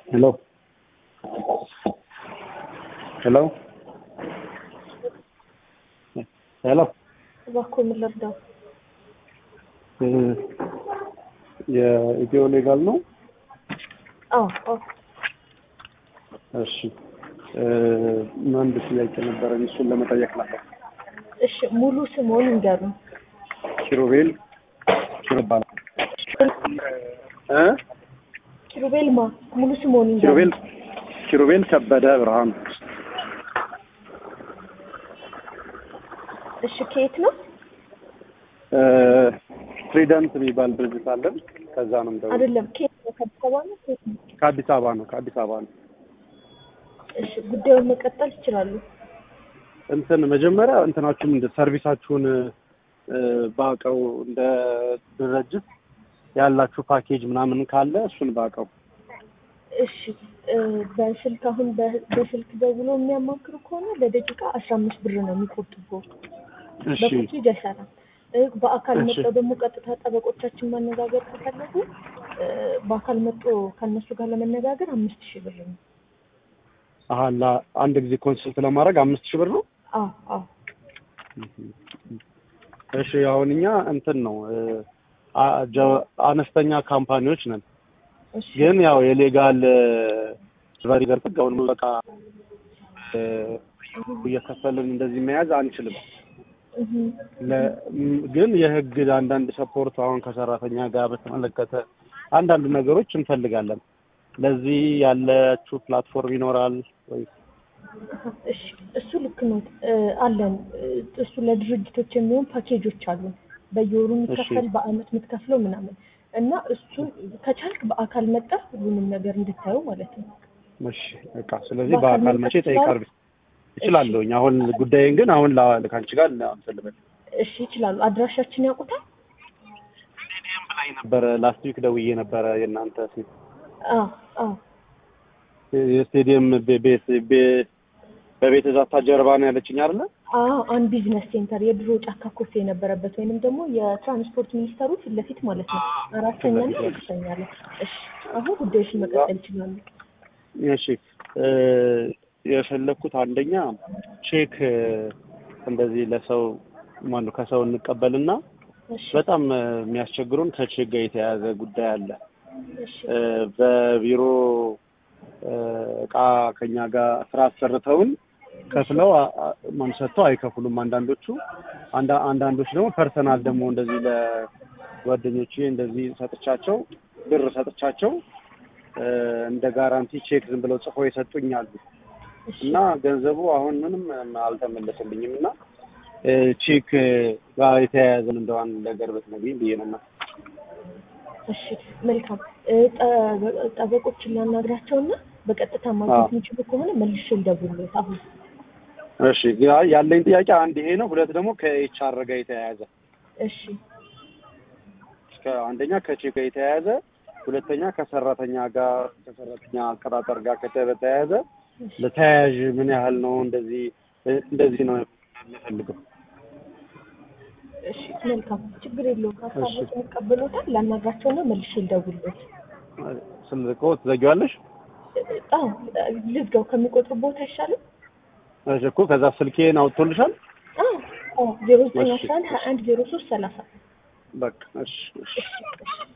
Hello. ሄሎ ሄሎ እባክዎ ምን ልርዳው? የኢትዮ ሌጋል ነው? አዎ አዎ እሺ አንድ ጥያቄ ነበረኝ፣ እሱን ለመጠየቅ ነበር። እሺ ሙሉ ስምዎን ይንገሩን። ኪሩቤል ኪሩ ይባላል እ ኪሩቤል ማ ሙሉ ስምዎን ኪሩቤል ይንገሩን። ኪሩቤል ከበደ ብርሃኑ እሺ ከየት ነው? ትሪደንት የሚባል ድርጅት አለን። ከዛ ነው የምደውለው። አይደለም ከየት ነው? ከአዲስ አበባ ነው? ከየት ነው? ከአዲስ አበባ ነው። ከአዲስ አበባ ነው። እሺ ጉዳዩን መቀጠል ይችላሉ። እንትን መጀመሪያ እንትናችሁን እንደ ሰርቪሳችሁን እ፣ ባቀው እንደ ድርጅት ያላችሁ ፓኬጅ ምናምን ካለ እሱን ባቀው። እሺ እ፣ በስልክ አሁን በ- በስልክ ደውሎ የሚያማክሩ ከሆነ ለደቂቃ አስራ አምስት ብር ነው የሚቆጥበው። እሺ በፓኬጅ አይሰራም። እ፣ በአካል እሺ። መጥተው ደግሞ ቀጥታ ጠበቆቻችን ማነጋገር ከፈለጉ እ፣ በአካል መጥቶ ከእነሱ ጋር ለመነጋገር አምስት ሺህ ብር ነው። አሀ ለአንድ ጊዜ ኮንሰልት ለማድረግ አምስት ሺህ ብር ነው። አዎ አዎ እሺ አሁን እኛ እንትን ነው እ፣ አ- ጀ- አነስተኛ ካምፓኒዎች ነን፣ እሺ ግን ያው የሌጋል ቨሪ ገውን በቃ እ፣ እየከፈልን እንደዚህ መያዝ አንችልም። እህ ለ- ም- ግን የህግ አንዳንድ ሰፖርት አሁን ከሰራተኛ ጋር በተመለከተ አንዳንድ ነገሮች እንፈልጋለን። ለዚህ ያለችው ፕላትፎርም ይኖራል ወይ? እሺ እሱ ልክ ነው እ፣ አለን እ፣ እሱ ለድርጅቶች የሚሆን ፓኬጆች አሉን በየወሩ የሚከፈል በአመት የምትከፍለው ምናምን እና እሱን ከቻልክ በአካል መጣ ሁሉንም ነገር እንድታየው ማለት ነው። እሺ በቃ ስለዚህ በአካል በአካል መምጣት መቼ ጠይቃል እችላለሁኝ። አሁን ጉዳይን ግን አሁን ላ- ከአንቺ ጋር አንፈልበል እሺ ይችላሉ። አድራሻችን ያውቁታል? ነበረ ላስት ዊክ ደውዬ ነበረ የእናንተ ሴት አዎ አዎ የስቴዲየም ቤ- ቤት ቤ- በቤት ዛታ ጀርባ ነው ያለችኝ አይደለ? አዎ አን ቢዝነስ ሴንተር የድሮ ጫካ ኮፌ የነበረበት ወይንም ደግሞ የትራንስፖርት ሚኒስተሩ ፊት ለፊት ማለት ነው። አራተኛ እና አምስተኛ ላይ። እሺ አሁን ጉዳዮችን መቀጠል ይችላሉ። እሺ እ፣ የፈለኩት አንደኛ ቼክ እ፣ እንደዚህ ለሰው ማነው ከሰው እንቀበልና እሺ በጣም እ፣ የሚያስቸግሩን ከቼክ ጋር የተያያዘ ጉዳይ አለ። እሺ እ፣ በቢሮ እ፣ እቃ ከኛ ጋር ስራ አሰርተውን ከፍለው አ- አ- ማን ሰጥተው አይከፍሉም። አንዳንዶቹ አንዳ- አንዳንዶች ደግሞ ፐርሰናል ደግሞ እንደዚህ ለጓደኞቼ እንደዚህ ሰጥቻቸው ብር ሰጥቻቸው እ፣ እንደ ጋራንቲ ቼክ ዝም ብለው ጽፎ የሰጡኝ አሉ እሺ እና ገንዘቡ አሁን ምንም አልተመለሰልኝም እና እ፣ ቼክ ጋር የተያያዘ እንደው አንድ ነገር ብትነግሪኝ ብዬ ነው። እና እሺ መልካም እ፣ ጠ- ጠበቆችን ላናግራቸውና በቀጥታ ማግኘት አዎ። የሚችሉ ከሆነ መልሼ ልደውልዎት አሁን እሺ ያ- ያለኝ ጥያቄ አንድ ይሄ ነው። ሁለት ደግሞ ከኤችአር ጋር የተያያዘ እሺ እስከ አንደኛ ከቼክ ጋር የተያያዘ ሁለተኛ ከሰራተኛ ጋር ከሰራተኛ አቀጣጠር ጋር ከተ- በተያያዘ እሺ ለተያያዥ ምን ያህል ነው? እንደዚህ እንደዚህ ነው የምፈልገው። እሺ መልካም ችግር የለውም። ሀሳቦችን ይቀበሉታል። ላናግራቸውና መልሼ ልደውልዎት። ስልኮ ትዘጊዋለሽ? አዎ ልዝጋው ከሚቆጥሩ ቦታ አይሻልም? እሺ እኮ ከዛ ስልኬን አውጥቶልሻል? አዎ አዎ ዜሮ ዘጠኝ እሺ። አስራ አንድ ሀያ አንድ ዜሮ ሶስት ሰላሳ በቃ እሺ እሺ እሺ እሺ